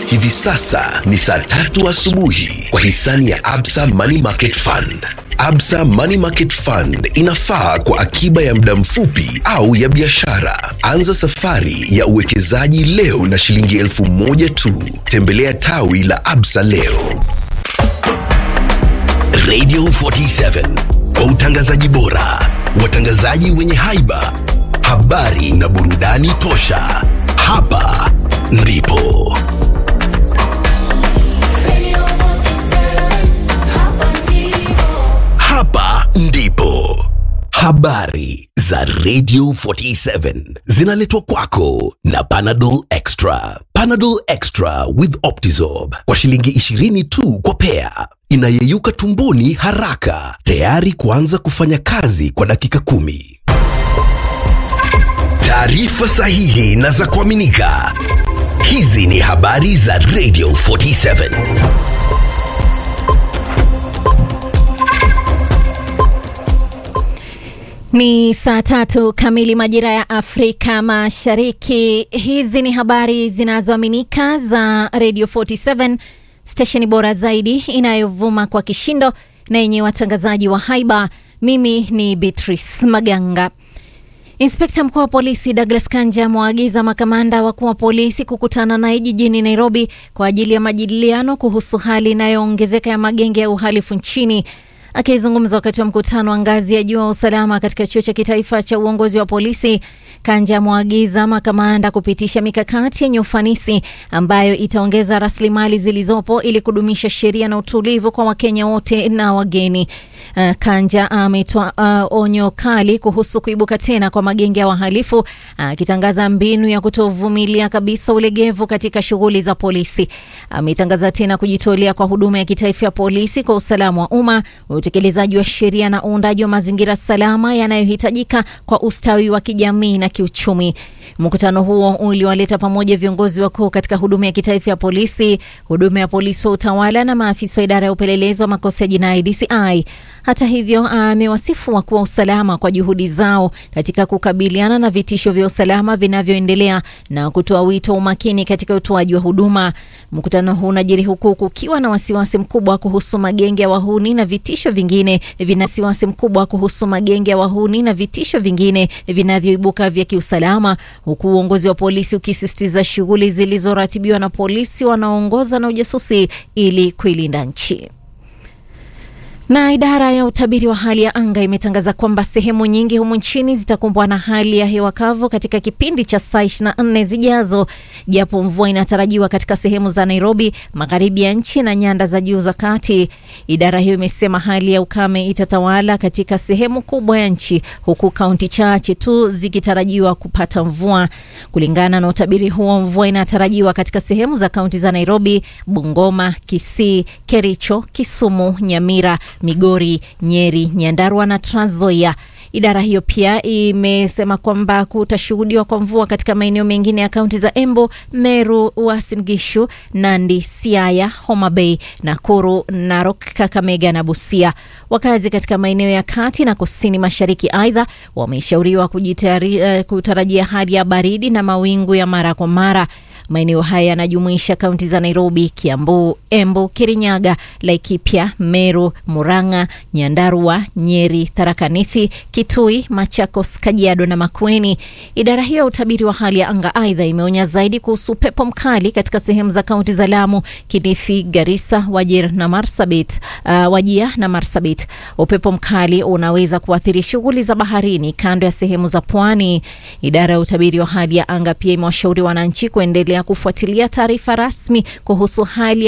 Hivi sasa ni saa tatu asubuhi kwa hisani ya Absa Money Market Fund. Absa Money Market Fund inafaa kwa akiba ya muda mfupi au ya biashara. Anza safari ya uwekezaji leo na shilingi elfu moja tu. Tembelea tawi la Absa leo. Radio 47 kwa utangazaji bora, watangazaji wenye haiba, habari na burudani tosha. Hapa ndipo hapa ndipo habari za Radio 47 zinaletwa kwako na Panadol Extra. Panadol Extra with Optizorb kwa shilingi 20 tu kwa pea, inayeyuka tumboni haraka, tayari kuanza kufanya kazi kwa dakika kumi. Taarifa sahihi na za kuaminika. Hizi ni habari za Radio 47. Ni saa tatu kamili majira ya Afrika Mashariki. Hizi ni habari zinazoaminika za Radio 47, stesheni bora zaidi inayovuma kwa kishindo na yenye watangazaji wa haiba. Mimi ni Beatrice Maganga. Inspekta mkuu wa polisi Douglas Kanja amewaagiza makamanda wakuu wa polisi kukutana naye jijini Nairobi kwa ajili ya majadiliano kuhusu hali inayoongezeka ya magenge ya uhalifu nchini. Akizungumza wakati wa mkutano wa ngazi ya juu wa usalama katika chuo cha kitaifa cha uongozi wa polisi, Kanja amewaagiza makamanda kupitisha mikakati yenye ufanisi ambayo itaongeza rasilimali zilizopo ili kudumisha sheria na utulivu kwa Wakenya wote na wageni. Uh, Kanja ametoa uh, onyo kali kuhusu kuibuka tena kwa magenge ya wahalifu akitangaza uh, mbinu ya kutovumilia kabisa ulegevu katika shughuli za polisi. Ametangaza uh, tena kujitolea kwa huduma ya kitaifa ya polisi kwa usalama wa umma, utekelezaji wa sheria na uundaji wa mazingira salama yanayohitajika kwa ustawi wa kijamii na kiuchumi. Mkutano huo uliwaleta pamoja viongozi wakuu katika huduma ya kitaifa ya polisi, huduma ya polisi wa utawala na maafisa wa idara ya upelelezi wa makosa ya jinai DCI. Hata hivyo, amewasifu wakuu wa usalama kwa juhudi zao katika kukabiliana na vitisho vya usalama vinavyoendelea na kutoa wito wa umakini katika utoaji wa huduma. Mkutano huu unajiri huku kukiwa na wasiwasi mkubwa kuhusu magenge ya wahuni na vitisho vingine vina wasiwasi mkubwa kuhusu magenge ya wahuni na vitisho vingine vinavyoibuka vya kiusalama, huku uongozi wa polisi ukisisitiza shughuli zilizoratibiwa na polisi wanaoongoza na ujasusi ili kuilinda nchi. Na idara ya utabiri wa hali ya anga imetangaza kwamba sehemu nyingi humu nchini zitakumbwa na hali ya hewa kavu katika kipindi cha saa 24 zijazo, japo mvua inatarajiwa katika sehemu za Nairobi, magharibi ya nchi na nyanda za juu za kati. Idara hiyo imesema hali ya ukame itatawala katika sehemu kubwa ya nchi, huku kaunti chache tu zikitarajiwa kupata mvua. Kulingana na utabiri huo, mvua inatarajiwa katika sehemu za kaunti za Nairobi, Bungoma, Kisii, Kericho, Kisumu, Nyamira Migori, Nyeri, Nyandarua na Trans Nzoia. Idara hiyo pia imesema kwamba kutashuhudiwa kwa mvua katika maeneo mengine ya kaunti za Embu, Meru, Uasin Gishu, Nandi, Siaya, Homa Bay, Nakuru, Narok, Kakamega na Busia. Wakazi katika maeneo ya kati na kusini mashariki aidha wameshauriwa uh, kutarajia hali ya baridi na mawingu ya mara kwa mara. Maeneo haya yanajumuisha kaunti za Nairobi, Kiambu, Embu, Kirinyaga, Laikipia, Meru, Murang'a, Nyandarua, Nyeri, Tharaka Nithi, Kitui, Machakos, Kajiado na Makueni. Idara hiyo ya utabiri wa hali ya anga aidha imeonya zaidi kuhusu upepo mkali katika sehemu za kaunti za Lamu, Kilifi, Garissa, Wajir na Marsabit, uh, Wajia na Marsabit. Upepo mkali unaweza kuathiri shughuli za baharini kando ya sehemu za pwani. Idara ya utabiri wa hali ya anga pia imewashauri wananchi kuendelea kufuatilia taarifa rasmi kuhusu hali